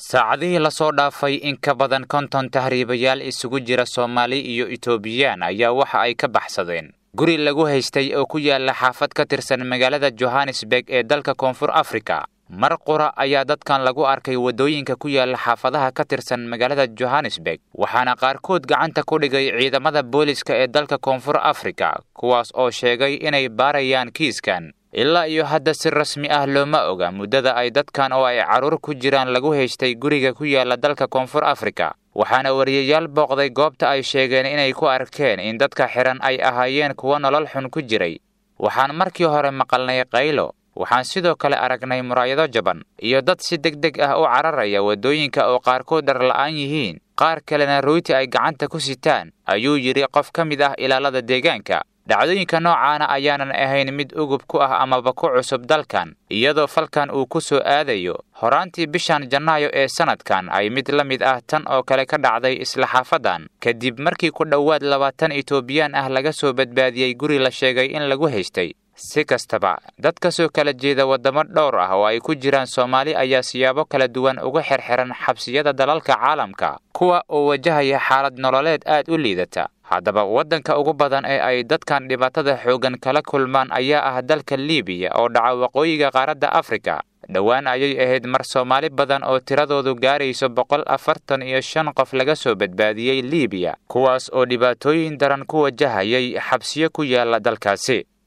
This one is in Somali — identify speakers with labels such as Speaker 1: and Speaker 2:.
Speaker 1: saacadihii lasoo dhaafay in ka badan konton tahriibayaal isugu jira soomaali iyo etoobiyaan ayaa waxa ay ka baxsadeen guri lagu haystay oo ku yaala xaafad ka tirsan magaalada johannesburg ee dalka koonfur afrika mar qura ayaa dadkan lagu arkay waddooyinka ku yaala xaafadaha ka tirsan magaalada johannesburg waxaana qaarkood gacanta ku dhigay ciidamada booliska ee dalka koonfur afrika kuwaas oo sheegay inay baarayaan kiiskan ilaa iyo hadda si rasmi ah looma oga muddada ay dadkan oo ay carruur ku jiraan lagu haystay guriga ku yaala dalka koonfur afrika waxaana wariyayaal booqday goobta ay sheegeen inay ku arkeen in dadka xidhan ay ahaayeen kuwo nolol xun ku jiray waxaan markii hore maqalnay qaylo waxaan sidoo kale aragnay muraayado jaban iyo dad si deg deg ah u cararaya waddooyinka oo qaarkood dharla'aan yihiin qaar kalena royti ay gacanta ku sitaan ayuu yidhi qof ka mid ah ilaalada deegaanka dhacdooyinka noocaana ayaanan ahayn mid ugub ku ah amaba ku cusub dalkan iyadoo falkan uu ku soo aadayo horaantii bishan janaayo ee sannadkan ay mid la mid ah tan oo kale ka dhacday isla xaafadan kadib markii ku dhowaad labaatan etoobiyaan ah laga soo badbaadiyey guri la sheegay in lagu haystay si kastaba dad ka soo kala jeeda waddamo dhowr ah oo ay ku jiraan soomaali ayaa siyaabo kala duwan uga xirxiran xabsiyada dalalka caalamka kuwa oo wajahaya xaalad nololeed aad u liidata haddaba waddanka ugu badan ee ay dadkan dhibaatada xooggan kala kulmaan ayaa ah dalka liibiya oo dhaca waqooyiga qaaradda afrika dhowaan ayay ahayd mar soomaali badan oo tiradoodu gaarayso boqol afartan iyo shan qof laga soo badbaadiyey liibiya kuwaas oo dhibaatooyin daran ku wajahayay xabsiyo ku yaala dalkaasi